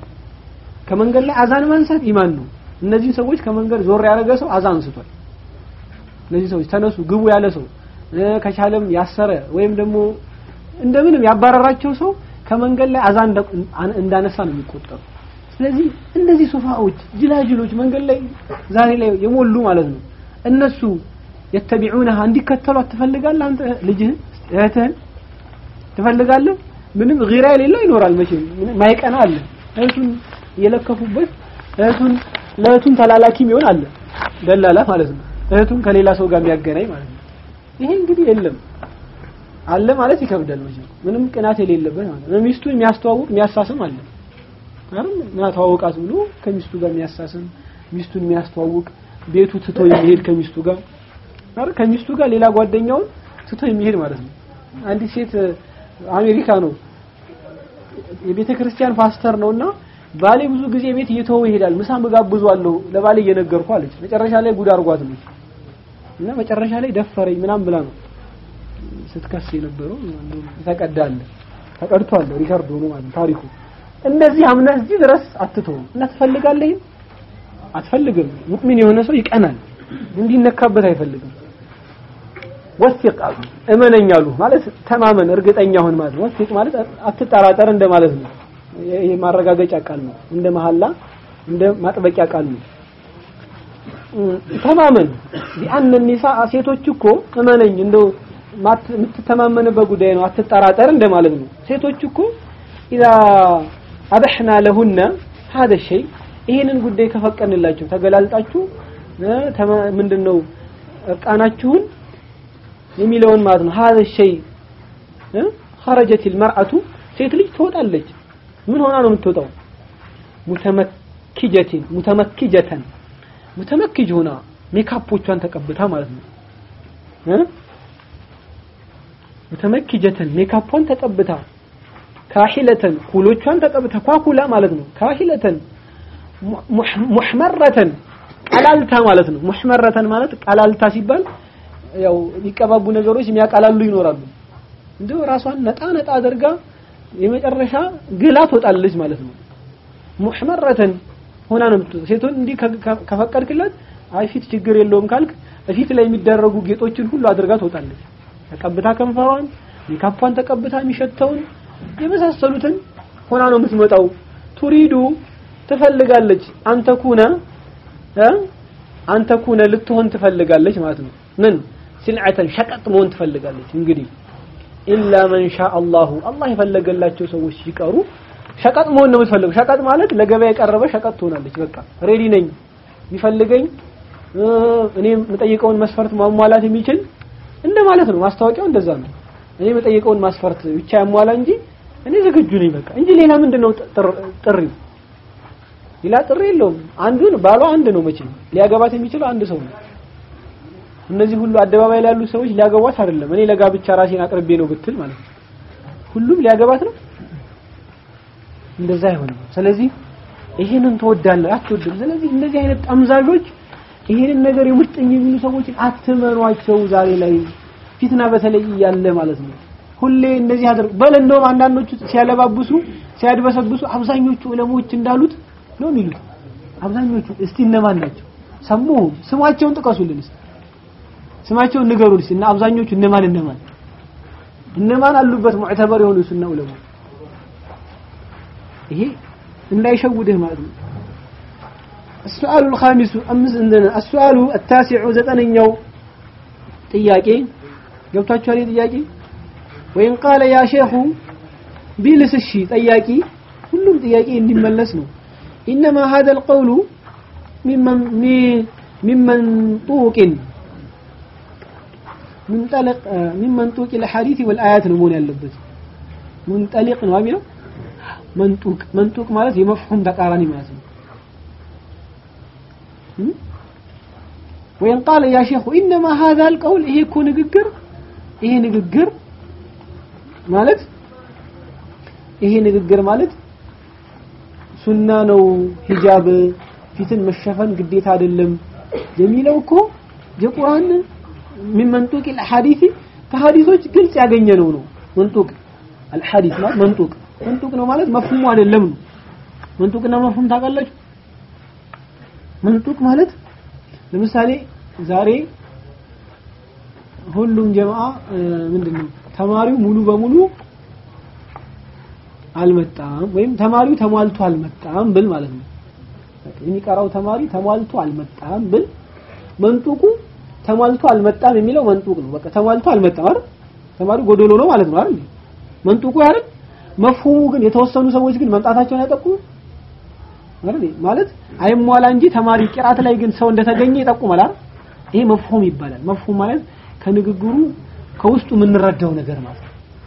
ከመንገድ ላይ አዛን ማንሳት ኢማን ነው እነዚህ ሰዎች ከመንገድ ዞር ያደረገ ሰው አዛ አንስቷል እነዚህ ሰዎች ተነሱ ግቡ ያለ ሰው ከቻለም ያሰረ ወይም ደግሞ እንደምንም ያባረራቸው ሰው ከመንገድ ላይ አዛ እንዳነሳ ነው የሚቆጠሩ ስለዚህ እነዚህ ሶፋዎች ጅላጅሎች መንገድ ላይ ዛሬ ላይ የሞሉ ማለት ነው እነሱ የተቢዑነሃ እንዲከተሏት ትፈልጋለህ አንተ ልጅህን እህትህን ትፈልጋለህ ምንም ጊራ የሌለው ይኖራል መቼም ማይቀና አለ እህቱን የለከፉበት እህቱን ለእህቱን ተላላኪም ይሆን አለ ደላላ ማለት ነው እህቱን ከሌላ ሰው ጋር የሚያገናኝ ማለት ነው ይሄ እንግዲህ የለም አለ ማለት ይከብዳል መቼም ምንም ቅናት የሌለበት ማለት ነው ሚስቱን የሚያስተዋውቅ የሚያሳስም አለ አይደል ና ተዋውቃት ብሎ ከሚስቱ ጋር የሚያሳስም ሚስቱን የሚያስተዋውቅ ቤቱ ትቶ የሚሄድ ከሚስቱ ጋር አይደል ከሚስቱ ጋር ሌላ ጓደኛውን ትቶ የሚሄድ ማለት ነው አንዲት ሴት አሜሪካ ነው የቤተ ክርስቲያን ፓስተር ነውና ባሌ ብዙ ጊዜ ቤት እየተወው ይሄዳል ምሳ ምጋብዟለሁ ለባሌ እየነገርኩ አለች መጨረሻ ላይ ጉድ አርጓት ነው እና መጨረሻ ላይ ደፈረኝ ምናም ብላ ነው ስትከስ የነበረው ተቀዳለ ተቀድቷል ሪከርድ ሆኖ ማለት ታሪኩ እንደዚህ አምነህ እዚህ ድረስ አትተውም እና ትፈልጋለህ አትፈልግም ሙእሚን የሆነ ሰው ይቀናል እንዲነካበት አይፈልግም ወሲቅ አሉ እመነኛሉ ማለት ተማመን እርግጠኛ ሁን ማለት ነው ወሲቅ ማለት አትጠራጠር እንደማለት ነው ይሄ ማረጋገጫ ቃል ነው እንደ መሐላ እንደ ማጥበቂያ ቃል ነው ተማመን ቢአን ኒሳ ሴቶች እኮ እመነኝ እንደው የምትተማመንበት ጉዳይ ነው አትጠራጠር እንደማለት ነው ሴቶች እኮ ኢዛ አበሕና ለሁነ هذا الشيء ይሄንን ጉዳይ ከፈቀንላችሁ ተገላልጣችሁ ምንድነው እርቃናችሁን የሚለውን ማለት ነው هذا الشيء خرجت المرأة ሴት ልጅ ትወጣለች ምን ሆና ነው የምትወጣው ሙተመኪጀቲን ሙተመኪጀተን ሙተመኪጅ ሆና ሜካፖቿን ተቀብታ ማለት ነው ሙተመኪጀተን ሜካፖን ተቀብታ ካሂለተን ኩሎቿን ተቀብታ ኳኩላ ማለት ነው ካሂለተን ሙሕመረተን ቀላልታ ማለት ነው ሙሕመረተን ማለት ቀላልታ ሲባል ያው የሚቀባቡ ነገሮች የሚያቀላሉ ይኖራሉ እንደው ራሷን ነጣ ነጣ አድርጋ የመጨረሻ ግላ ትወጣለች ማለት ነው ሙሕመረተን ሆና ነው ሴቶን እንዲህ ከፈቀድክላት አይ ፊት ችግር የለውም ካልክ ፊት ላይ የሚደረጉ ጌጦችን ሁሉ አድርጋ ትወጣለች ተቀብታ ከንፈሯን ሜካፓን ተቀብታ የሚሸተውን የመሳሰሉትን ሆና ነው የምትመጣው ቱሪዱ ትፈልጋለች አንተ ኩነ አንተ ኩነ ልትሆን ትፈልጋለች ማለት ነው ምን ሲልዓተን ሸቀጥ መሆን ትፈልጋለች እንግዲህ ኢላ መን ሻ አላሁ አላህ የፈለገላቸው ሰዎች ሲቀሩ ሸቀጥ መሆን ነው የምትፈልገው ሸቀጥ ማለት ለገበያ የቀረበ ሸቀጥ ትሆናለች በቃ ሬዲ ነኝ የሚፈልገኝ እኔ የምጠይቀውን መስፈርት ማሟላት የሚችል እንደ ማለት ነው ማስታወቂያው እንደዛ ነው እኔ የምጠይቀውን ማስፈርት ብቻ ያሟላ እንጂ እኔ ዝግጁ ነኝ በቃ እንጂ ሌላ ምንድነው ጥሪ ሌላ ጥሪ የለውም አንዱን ባሏ አንድ ነው መቼም ሊያገባት የሚችለው አንድ ሰው ነው እነዚህ ሁሉ አደባባይ ላይ ያሉ ሰዎች ሊያገቧት አይደለም እኔ ለጋብቻ ራሴን አቅርቤ ነው ብትል ማለት ነው ሁሉም ሊያገባት ነው እንደዛ አይሆንም ስለዚህ ይሄንን ትወዳለህ አትወድም ስለዚህ እንደዚህ አይነት ጠምዛዦች ይሄንን ነገር የሙጥኝ የሚሉ ሰዎችን አትመኗቸው ዛሬ ላይ ፊትና በተለይ እያለ ማለት ነው ሁሌ እንደዚህ አድርግ በል እንደውም አንዳንዶቹ ሲያለባብሱ ሲያድበሰብሱ አብዛኞቹ ዑለሞች እንዳሉት ነው የሚሉት አብዛኞቹ እስቲ እነማን ናቸው ሰሙ ስማቸውን ጥቀሱልን እስቲ ስማቸውን ንገሩን እስቲ እና አብዛኞቹ እነማን እነማን እነማን አሉበት ሙዕተበር የሆኑ ሱና ዑለማ ይሄ እንዳይሸውድህ ማለት ነው السؤال الخامس أمس عندنا السؤال التاسع زتنيو ጥያቄ ገብታችኋል ጥያቄ ወይን ቃለ ያ ሼኹ ቢልስ እሺ ጠያቂ ሁሉም ጥያቄ እንዲመለስ ነው إنما هذا القول ممن من منطوق منطلق من منطوق الحديث والآيات ነው መሆን ያለበት منطلق ነው የሚለው መንጡቅ መንጡቅ ማለት የመፍሁም ተቃራኒ ማለት ነው وين قال يا شيخ إنما هذا القول إيه كو نققر إيه نققر مالت إيه نققر مالت سنة نو حجاب ፊትን መሸፈን ግዴታ አይደለም የሚለው እኮ የቁርአን من منطوق الحديث ከሐዲሶች ግልጽ ያገኘነው ነው መንጡቅ الحديث ማለት መንጡቅ መንጡቅ ነው ማለት መፍሁሙ አይደለም ነው መንጡቅና መፍሁም ታውቃላችሁ መንጡቅ ማለት ለምሳሌ ዛሬ ሁሉም ጀማዓ ምንድነው ተማሪው ሙሉ በሙሉ አልመጣም ወይም ተማሪው ተሟልቶ አልመጣም ብል ማለት ነው የሚቀራው ተማሪ ተሟልቶ አልመጣም ብል መንጡቁ ተሟልቶ አልመጣም የሚለው መንጡቅ ነው በቃ ተሟልቶ አልመጣም አይደል ተማሪው ጎዶሎ ነው ማለት ነው አይደል መንጡቁ አይደል መፍሁሙ ግን የተወሰኑ ሰዎች ግን መምጣታቸውን ያጠቁም አይደል ማለት አይሟላ እንጂ ተማሪ ቅራት ላይ ግን ሰው እንደተገኘ ይጠቁማል አይደል ይሄ መፍሁም ይባላል መፍሁም ማለት ከንግግሩ ከውስጡ የምንረዳው ነገር ማለት ነው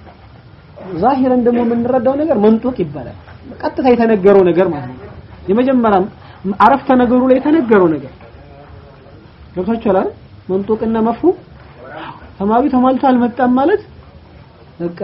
ዛሂረን ደግሞ የምንረዳው ነገር መንጡቅ ይባላል ቀጥታ የተነገረው ነገር ማለት ነው የመጀመሪያ አረፍተ ነገሩ ላይ የተነገረው ነገር ገብታችኋል አይደል መንጡቅና መፍሁም ተማሪ ተሟልቶ አልመጣም ማለት በቃ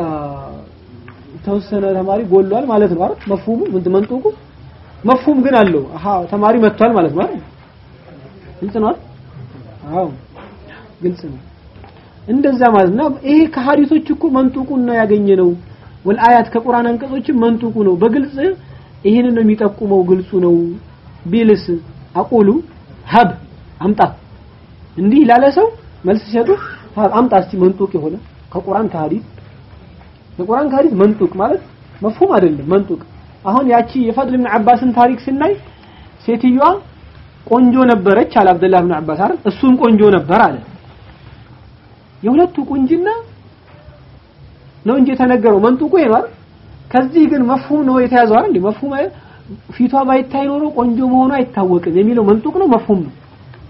የተወሰነ ተማሪ ጎሏል ማለት ነው አይደል መፍሁሙ ምን መንጡቁ መፍሁም ግን አለው አሃ ተማሪ መጥቷል ማለት ነው አይደል ግልጽ ነው አዎ ግልጽ ነው እንደዛ ማለት ነው ይሄ ከሐዲሶች እኮ መንጡቁን ነው ያገኘነው ወልአያት ከቁርአን አንቀጾችም መንጡቁ ነው በግልጽ ይሄንን ነው የሚጠቁመው ግልጹ ነው ቢልስ አቁሉ ሀብ አምጣ እንዲህ ላለ ሰው መልስ ሲሰጡ አምጣ እስቲ መንጡቅ የሆነ ከቁርአን ከሐዲስ ከቁርአን ከሐዲስ መንጡቅ ማለት መፍሁም አይደለም መንጡቅ አሁን ያቺ የፈድል ኢብኑ አባስን ታሪክ ስናይ ሴትዮዋ ቆንጆ ነበረች አለ አብደላህ ኢብኑ አባስ አይደል እሱም ቆንጆ ነበር አለ የሁለቱ ቁንጅና ነው እንጂ የተነገረው መንጡቁ ይሄ ከዚህ ግን መፍሁም ነው የተያዘው አይደል መፍሁም ፊቷ ባይታይ ኖሮ ቆንጆ መሆኗ አይታወቅም የሚለው መንጡቅ ነው መፍሁም ነው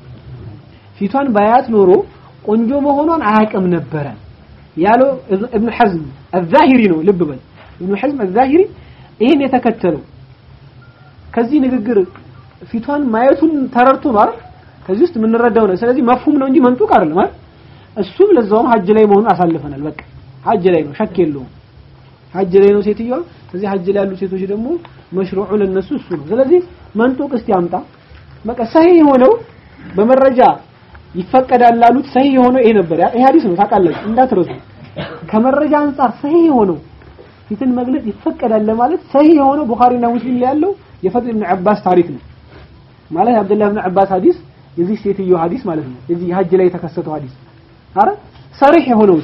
ፊቷን ባያት ኖሮ ቆንጆ መሆኗን አያውቅም ነበረ ያለው ኢብኑ ሐዝም الظاهري ነው ልብ በል ኢብኑ ሐዝም الظاهري ይሄን የተከተለው ከዚህ ንግግር ፊቷን ማየቱን ተረድቶ ነው አይደል ከዚህ ውስጥ የምንረዳው ነው ስለዚህ መፍሁም ነው እንጂ መንጡቅ አይደለም አይደል እሱም ለዛውም ሀጅ ላይ መሆኑን አሳልፈናል በቃ ሀጅ ላይ ነው ሸክ የለውም ሀጅ ላይ ነው ሴትዮዋ ስለዚህ ሀጅ ላይ ያሉ ሴቶች ደግሞ መሽሩዑ ለነሱ እሱ ነው ስለዚህ መንጡቅ እስቲ አምጣ በቃ ሰሂህ የሆነው በመረጃ ይፈቀዳል ላሉት ሰሂህ የሆነው ይሄ ነበር ይሄ ሐዲስ ነው ታውቃላችሁ እንዳትረሱ ከመረጃ አንጻር ሰሂህ የሆነው ፊትን መግለጽ ይፈቀዳል ለማለት ሰሂህ የሆነው ቡኻሪና ሙስሊም ላይ ያለው የፈድል ኢብኑ አባስ ታሪክ ነው ማለት አብደላህ ኢብኑ አባስ ሐዲስ የዚህ ሴትዮ ሐዲስ ማለት ነው የዚህ ሀጅ ላይ የተከሰተው ሐዲስ አረ ሰሪህ የሆነውስ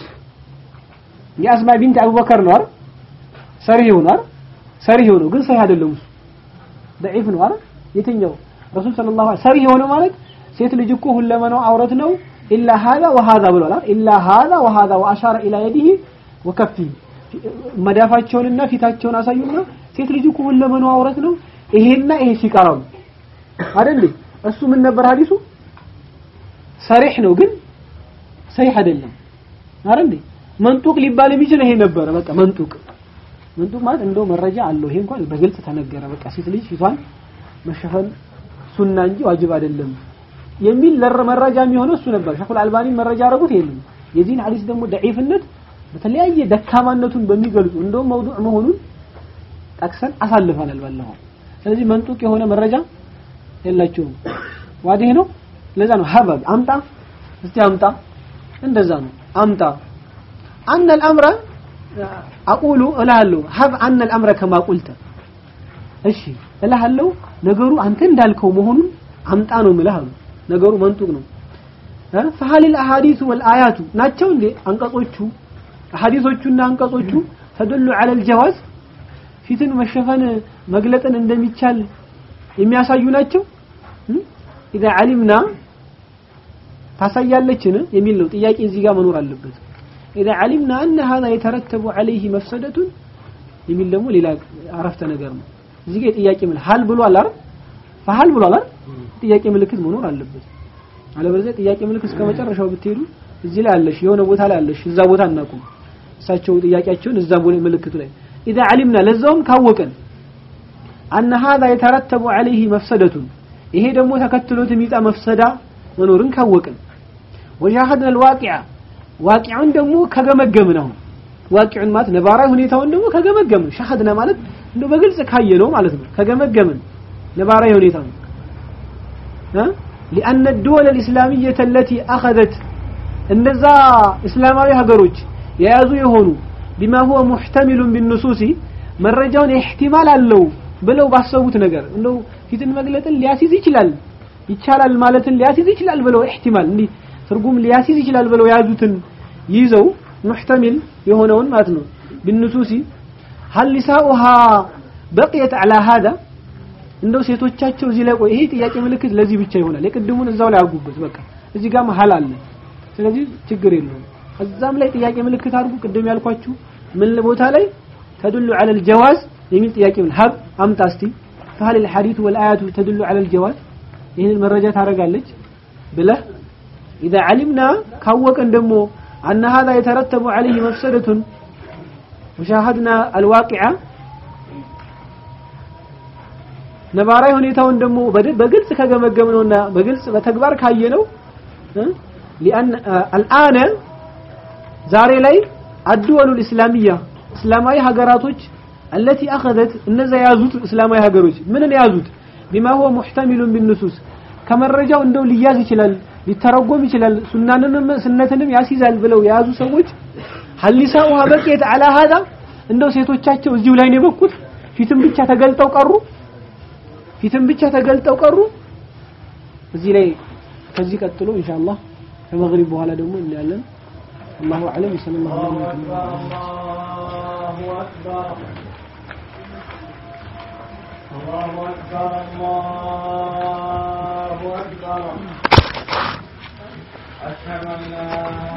የአስማ ቢንት አቡበከር ነው አይደል ሰሪህ የሆነው አይደል ሰሪህ የሆነው ግን ሰሂህ አይደለም እሱ ضعيف ነው አይደል የትኛው ረሱል ሰለላሁ ዐለይሂ ሰሪህ የሆነው ማለት ሴት ልጅ እኮ ሁለመናው አውረት ነው ኢላ هذا وهذا ብሏል አይደል ኢላ هذا وهذا واشار الى يده وكفه መዳፋቸውንና ፊታቸውን አሳዩና ሴት ልጅ እኮ ሁለመናው አውረት ነው ይሄና ይሄ ሲቀራው አይደል እሱ ምን ነበር ሐዲሱ ሰሪህ ነው ግን ሰሂህ አይደለም አይደል መንጡቅ ሊባል የሚችል ይሄ ነበረ በቃ መንጡቅ መንጡቅ ማለት እንደው መረጃ አለው ይሄ እንኳን በግልጽ ተነገረ በቃ ሴት ልጅ ፊቷን መሸፈን ሱና እንጂ ዋጅብ አይደለም የሚል መረጃ የሚሆነው እሱ ነበር ሸኹል አልባኒ መረጃ አረጉት ይሄንን የዚህን ሐዲስ ደግሞ ደዒፍነት በተለያየ ደካማነቱን በሚገልጹ እንደውም መውዱዕ መሆኑን ጠቅሰን አሳልፈናል ባለፈው ስለዚህ መንጡቅ የሆነ መረጃ የላቸውም ዋዲህ ነው ለዛ ነው ሀበብ አምጣ እስቲ አምጣ እንደዛ ነው አምጣ አነ الامر አቁሉ እላለሁ ሀብ አነ الامر كما قلت እሺ እላለሁ ነገሩ አንተ እንዳልከው መሆኑን አምጣ ነው ምልህ ነገሩ መንጡቅ ነው فهل الاحاديث والايات ናቸው እንዴ አንቀጾቹ ሐዲሶቹና አንቀጾቹ ተدل على الجواز ፊትን መሸፈን መግለጥን እንደሚቻል የሚያሳዩ ናቸው إذا علمنا ታሳያለችን የሚል ነው ጥያቄ እዚህ ጋር መኖር አለበት إذا علمنا أن هذا يترتب عليه مفسدة የሚል ደግሞ ሌላ አረፍተ ነገር ነው እዚህ ጋር ጥያቄ ምን ሀል ብሏል አይደል ፈሀል ብሏል አይደል ጥያቄ ምልክት መኖር አለበት አለበለዚያ ጥያቄ ምልክት እስከ መጨረሻው ብትሄዱ እዚህ ላይ አለሽ የሆነ ቦታ ላይ አለሽ እዛ ቦታ እናቁም እሳቸው ጥያቄያቸውን እዛ ምልክቱ ላይ إذا علمنا ለዛውም ካወቀን أن هذا يترتب عليه مفسدة ይሄ ደግሞ ተከትሎት የሚጣ መፍሰዳ መኖርን ካወቅን ወሻህድና الواقع ዋቂዑን ደግሞ ከገመገምን አሁን ዋቂዑን ማለት ነባራዊ ሁኔታውን ደግሞ ከገመገምን ሻህድና ማለት እንደው በግልጽ ካየ ነው ማለት ነው ከገመገምን ነባራዊ ሁኔታውን لأن الدول الإسلامية التي أخذت እነዛ እስላማዊ ሀገሮች የያዙ የሆኑ بما هو محتمل بالنصوص መረጃውን ኢህቲማል አለው ብለው ባሰቡት ነገር እንደው ፊትን መግለጥን ሊያሲዝ ይችላል ይቻላል ማለትን ሊያሲዝ ይችላል ብለው ኢህቲማል እንዲህ ትርጉም ሊያሲዝ ይችላል ብለው ያዙትን ይዘው ሙህተሚል የሆነውን ማለት ነው بالنصوص هل نساؤها بقيت على هذا እንደው ሴቶቻቸው እዚህ ላይ ቆይ ይሄ ጥያቄ ምልክት ለዚህ ብቻ ይሆናል የቅድሙን እዛው ላይ አርጉበት በቃ እዚህ ጋር መሀል አለ ስለዚህ ችግር የለውም እዛም ላይ ጥያቄ ምልክት አድርጉ ቅድም ያልኳችሁ ምን ቦታ ላይ تدل على الجواز የሚል ጥያቄ ምን ሀብ አምጣ እስቲ فهل الحديث والآيات تدل على الجواز ይህን መረጃ ታረጋለች ብለህ إذا علمنا ካወቀን ደግሞ أن هذا يترتب عليه مفسدة وشاهدنا الواقعة ነባራዊ ሁኔታውን ደግሞ በግልጽ ከገመገምነውና በግልጽ በተግባር ካየነው لأن الآن ዛሬ ላይ الدول الإسلامية እስላማዊ ሀገራቶች التي أخذت እነዛ ያዙት እስላማዊ ሀገሮች ምንን ያዙት بما هو محتمل بالنصوص ከመረጃው እንደው ሊያዝ ይችላል ሊተረጎም ይችላል ሱናንንም ስነትንም ያስይዛል ብለው የያዙ ሰዎች ሀሊሳኡሃ በቂየት አላ ሀዛ እንደው ሴቶቻቸው እዚሁ ላይ ነው የበቁት ፊትም ብቻ ተገልጠው ቀሩ ፊትም ብቻ ተገልጠው ቀሩ እዚህ ላይ ከዚህ ቀጥሎ ኢንሻአላህ ከመግሪብ በኋላ ደግሞ እናያለን الله أعلم صلى الله عليه وسلم الله أكبر الله أكبر الله أكبر أشهد أن لا